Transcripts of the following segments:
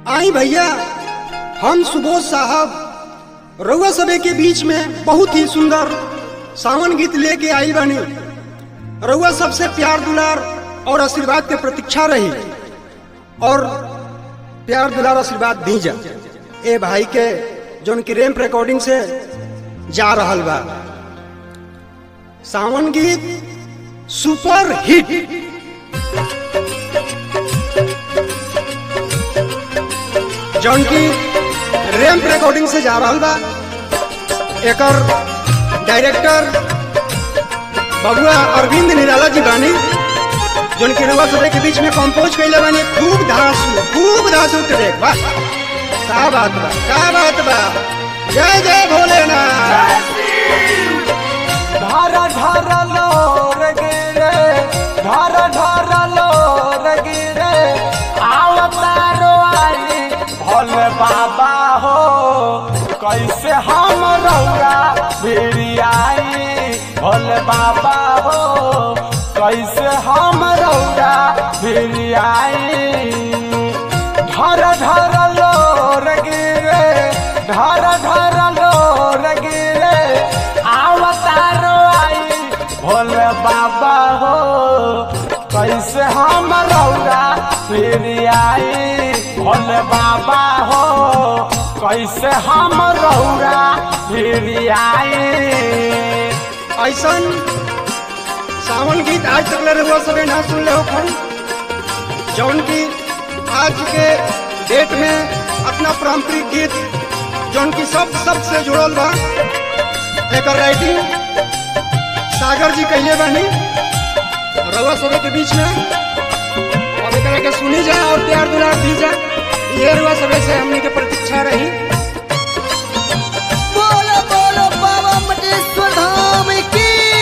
आई भैया हम सुबोध साहब रउआ सबे के बीच में बहुत ही सुंदर सावन गीत लेके आई बनी रउआ सबसे प्यार दुलार और आशीर्वाद के प्रतीक्षा रही और प्यार दुलार आशीर्वाद दीजा ए भाई के जोन की रैम्प रिकॉर्डिंग से जा रहल बा सावन गीत सुपर हिट जौन की रैम्प रिकॉर्डिंग से जा रहल बा एकर डायरेक्टर बबुआ अरविंद निराला जी बानी जौन की रउआ सबे के बीच में कंपोज कैले बानी खूब धासु खूब धासु ट्रैक बा का बात बा का बात बा जय जय भोलेनाथ धारा धारा लोर गिरे धारा धारा लोर गिरे आवतारो आई भोले बाबा हो कैसे हम रौरा भिड़ी आई भोले बाबा हो कैसे हम रौरा भिड़ी आई धर धर लोर गिरे धर धर लोर गिरे आवतारो आई भोले बाबा हो कैसे हम रौरा फिर आई भोले बाबा हो कैसे हम रौरा फिर आई ऐसन सावन गीत आज तक ले रहुआ सबे ना सुन ले हो जौन की आज के डेट में अपना पारंपरिक गीत जौन की सब सब से जुड़ल बा एकर राइटिंग सागर जी कहले बानी रउआ सबे के बीच में अब एकरा के सुनी जा और प्यार दुलार दी जा ये रउआ सबे से हमने के प्रतीक्षा रही बोलो बोलो बाबा मटेश्वर धाम की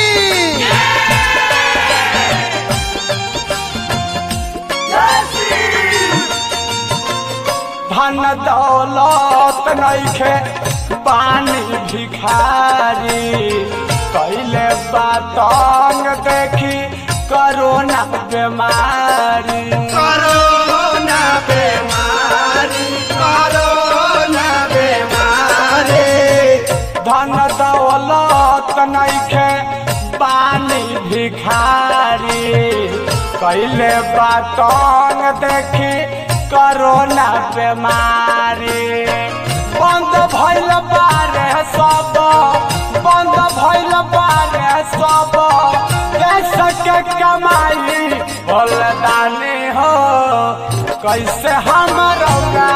धन दौलत नइखे पानी भिखारी कैले बातंग देखी करोना बीमारी कोरोना बीमारी कोरोना बीमारी धन दौलत नइखे पानी भिखारी कैले बातंग देखी करोना बीमारी बंद भइल बारे सब बंद भइल बारे सब कैसे के कमाई भोलदानी हो कैसे हम रौरा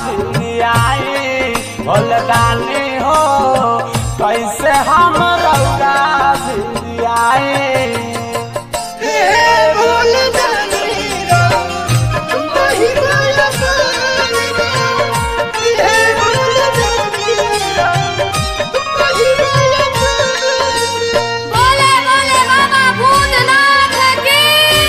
आई भोलदानी हो कैसे हम रौरा आई बोले बोले बाबा भूतनाथ की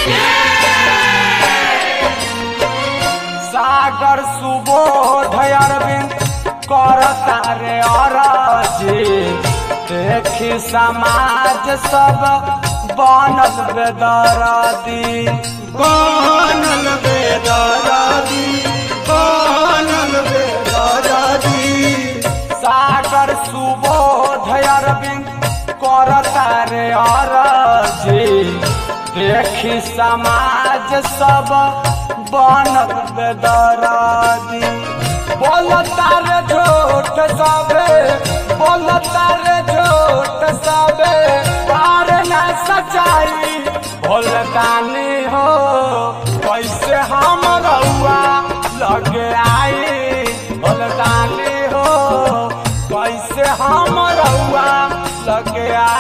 सागर सुबोध अरविंद करता रे अरजी देखी समाज सब बनल बेदरदी बनल बेदरादी बनल बेदरादी सागर सुबोध अरविंद करता रे अरजी देखी समाज सब बनल बेदरदी बोलता रे झूठ सबे बोलता रे झूठ सबे पार न सच्चाई भोलदानी हो कैसे हम रउआ लगे आई भोलदानी हो कैसे हम रउआ लगे आई